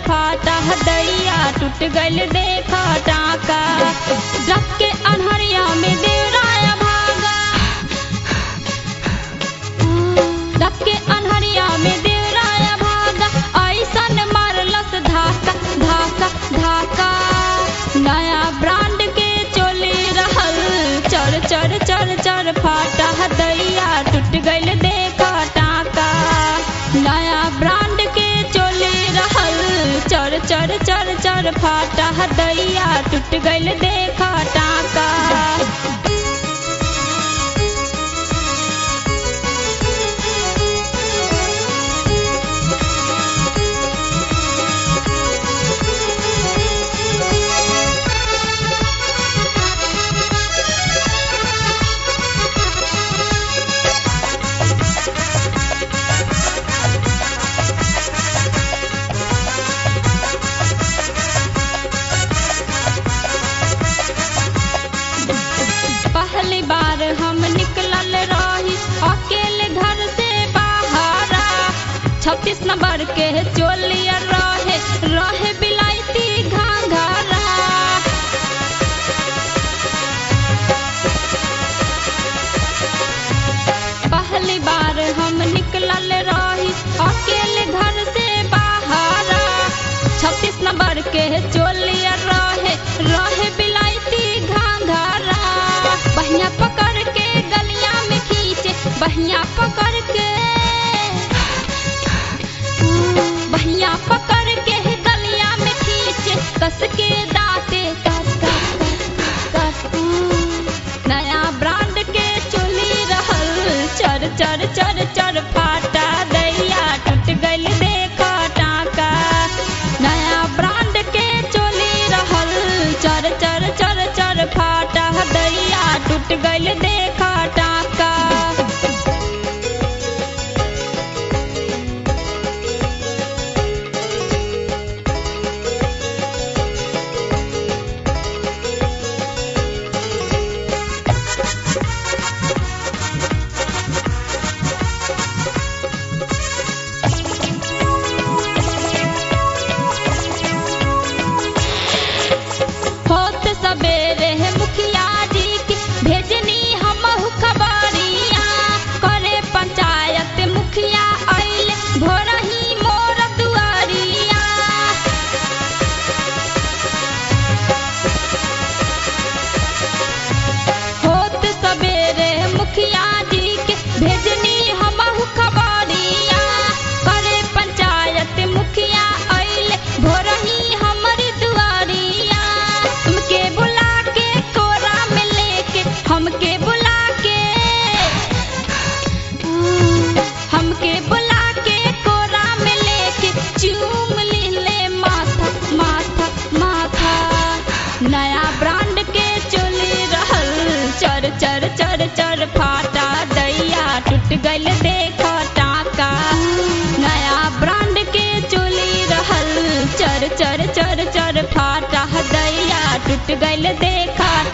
फाटा दैया टूट गइल देखा टाका रख के अनहरिया में देवराया भागा रख के अनहरिया में देवराया भागा ऐसन मारलस धाका धाका धाका नया ब्रांड के चोली रहल चर चर चर चर फाटा दैया टूट गइल देखा टाका नया ब्रांड के चोली रहल चर चर चर चर फाटा दैया टूट गइल देखा टाका पहली बार हम निकलल रही अकेले घर से बाहरा छत्तीस नंबर के चोलिया रहे रहे बिलायती घाघरा पहली बार हम निकलल रही अकेले घर से बाहरा छत्तीस नंबर के चोलिया रहे रहे बिलायती घाघरा बहिया पकड़ के गलिया में खींचे बहिया पकड़ के बहिया पकड़ के गलिया में खींचे कस के दाते कस कस कस कस नया ब्रांड के चोली रहल चर चर चर चर फाटा दैया टूट गइल देखा टाका नया ब्रांड के चोली रहल चर चर चर चर फाटा दैया टूट गइल देखा टाका होत सबेरे मुखिया जी की भेजनी हम खबरिया करे पंचायत मुखिया आइले भोरही मोर दुआरिया होत सबेरे मुखिया जी के भेजनी हम खबरिया करे पंचायत मुखिया आइले भोरही हमर दुआरिया हमके बुला के कोरा में लेके हमके बुला के हमके बुला के कोरा में लेके चूम ले माथा माथा माथा नया ब्रांड के चोली रहल चर चर चर चर फाटा दैया टूट गइल देखा टाका नया ब्रांड के चोली रहल चर चर चर चर फाटा दैया टूट गइल देखा